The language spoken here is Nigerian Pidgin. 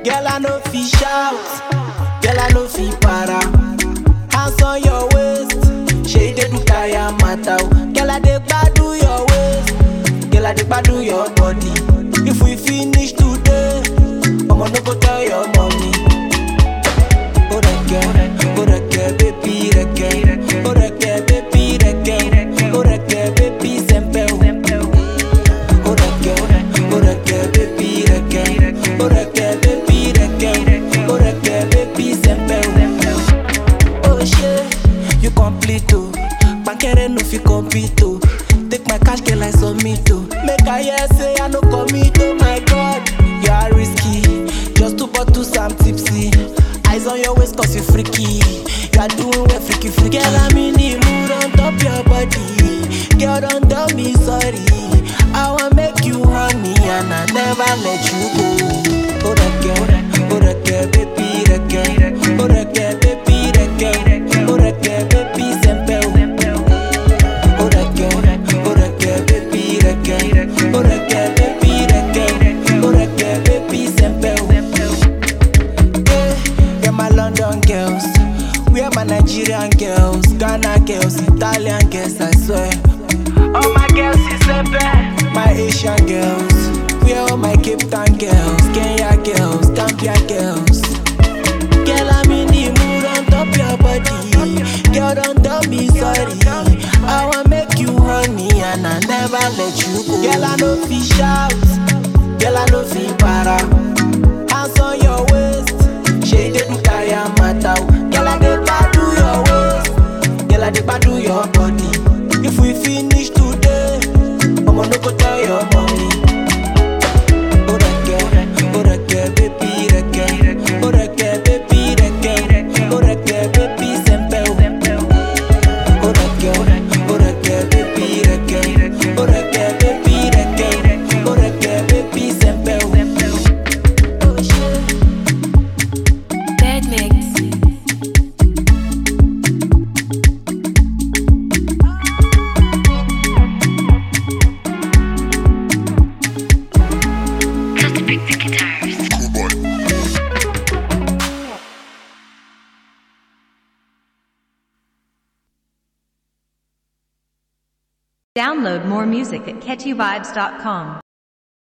Girl, I no fit shout. Girl, I no fit para. Hands on your waist. Shey dey do kaya mata o. Girl, I dey gbadu your waist. Girl, I dey gbadu your body. If we finish today, I'ma no go tell your mommy. Oh, reke, oh, reke, baby, reke. Oh, reke, baby, reke. Oh, reke, baby, sempe o. Oh, reke, oh, reke, baby, reke. Oh, reke, baby, reke. Oh, reke, baby, sempe o. Oh shit, you complete oh. Bankere no fit compete oh. Take my cash girl I submit oh. Make I hear say I no commit oh my god. You are risky, just two bottles I'm tipsy. Eyes on your waist cause you freaky. You are doing well freaky freaky. Girl I'm in the mood on top your body. Girl don't tell me sorry. I want make you honey and I never let you go. Oh that girl, oh that girl, baby, that girl. Oh that girl, baby, that girl. Oh that girl, baby, sempe o. Oh that girl, oh that girl, baby, that girl. Oh that girl, baby, that girl. Oh that girl, baby, sempe o. Yeah, yeah, my London girls. We are my Nigerian girls, Ghana girls, Italian girls, I swear. All my girls is sempe. My Asian girls. We are all my Cape Town girls, Kenya girls, Gambia girls. Girl, I'm in the mood on top your body. Girl, don't tell me sorry. I want make you honey and I never let you go. Girl, I no fit shout. Girl, I no fit para. Hands on your waist. Shey dey do kaya mata o. Girl, I dey gbadu your waist. Girl, I dey gbadu your body. If we finish today, I'ma no go tell your mommy. Oh, that girl, oh, that girl, baby, that girl. Oh, that girl, baby, that girl. Oh, that girl, baby, sempe o. Oh, that girl, oh, that girl, baby, that girl. Oh, that girl, baby, that girl. Oh, that girl, baby, sempe o. Oh, shit. Bad mix. Download more music at catchyvibes.com.